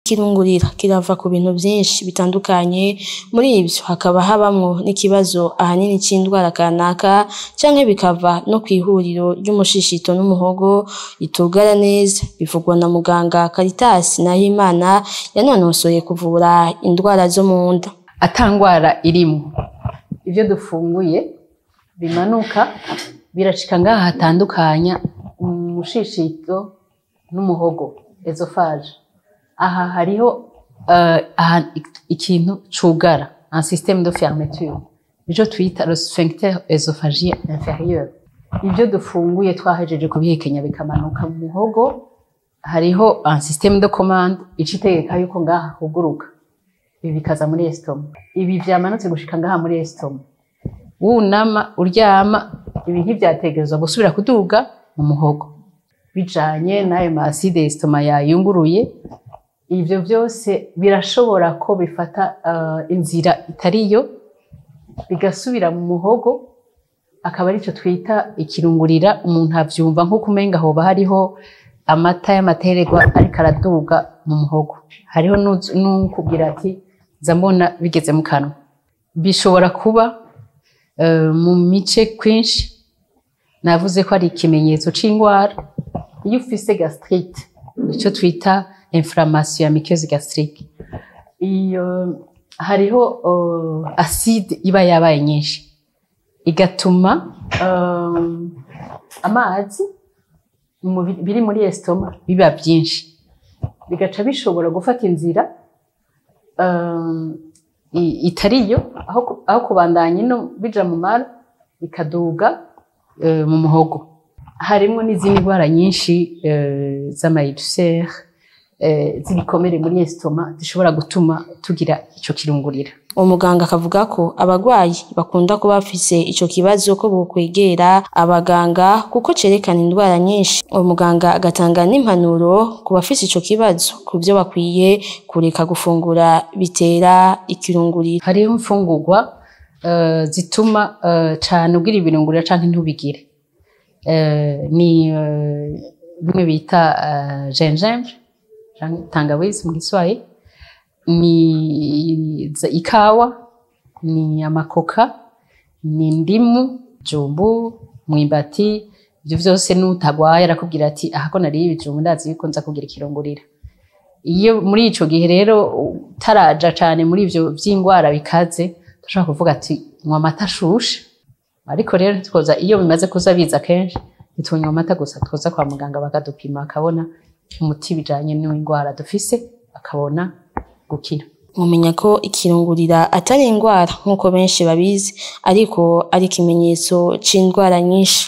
ikirungurira kirava ku bintu vyinshi bitandukanye muri ivyo hakaba habamwo n'ikibazo ahanini c'indwara kanaka canke bikava no kw'ihuriro ry'umushishito n'umuhogo ritugara neza bivugwa na muganga Caritas Nahimana yanonosoye kuvura indwara zo mu nda atangwara irimwo ivyo dufunguye bimanuka birashika ngaha hatandukanya umushishito n'umuhogo esophage aha hariho uh, aha, ikintu cugara un système de fermeture nico twita le sphincter esophagien inférieur ivyo dufunguye twahejeje kubihekenya bikamanuka mu muhogo hariho un système de commande ica itegeka yuko ngaha huguruka ibi bikaza muri estoma ibi vyamanutse gushika ngaha muri estoma wunama uryama ibi ntivyategerezwa gusubira kuduga mu muhogo bijanye n'ayo ma acide estoma yayunguruye ivyo vyose birashobora ko bifata uh, inzira itariyo bigasubira mu muhogo akaba arico twita ikirungurira umuntu avyumva nko kumenga hoba hariho amata y'amatererwa ariko araduga mu muhogo hariho n'ukubwira ati nza mbona bigeze mu kanwa bishobora kuba uh, mu mice kwinshi navuze ko ari ikimenyetso c'ingwara iyo ufise gastrite ico twita inflammation ya muqueuse gastrique iyo hariho uh, acide iba yabaye nyinshi igatuma um, amazi biri muri estoma biba byinshi bigaca bishobora gufata inzira um, itariyo aho, aho kubandanya ino bija mu mara bikaduga uh, mu muhogo harimwo n'izindi ndwara nyinshi uh, z'amayidusere z'ibikomere muri estoma zishobora gutuma tugira ico kirungurira umuganga akavuga ko abagwayi bakunda kuba bafise ico kibazo ko bokwegera abaganga kuko cerekana indwara nyinshi uwo muganga agatanga n'impanuro ku bafise ico kibazo ku vyo bakwiye kureka gufungura bitera ikirungurira hariho imfungurwa uh, zituma uh, cane ugira ibirungurira canke ntubigire uh, ni bimwe bita gingembre tangawizi mu Kiswahili ni ikawa ni amakoka ni ndimu jumbu mwimbati ivyo vyose n'utagwaye arakubwira ati ahako nariye ibijumbu ndazi yuko nza kugira ikirungurira iyo muri ico gihe rero utaraja cane muri ivyo vy'ingwara bikaze turashobora kuvuga ati nywa amata ashushe ariko rero ntitwoza iyo bimaze kuza biza kenshi ntitunywa amata gusa twoza kwa muganga bakadupima akabona umuti bijanye n'indwara dufise akabona gukira mumenya ko ikirungurira atari indwara nk'uko benshi babizi ariko ari ikimenyetso c'indwara nyinshi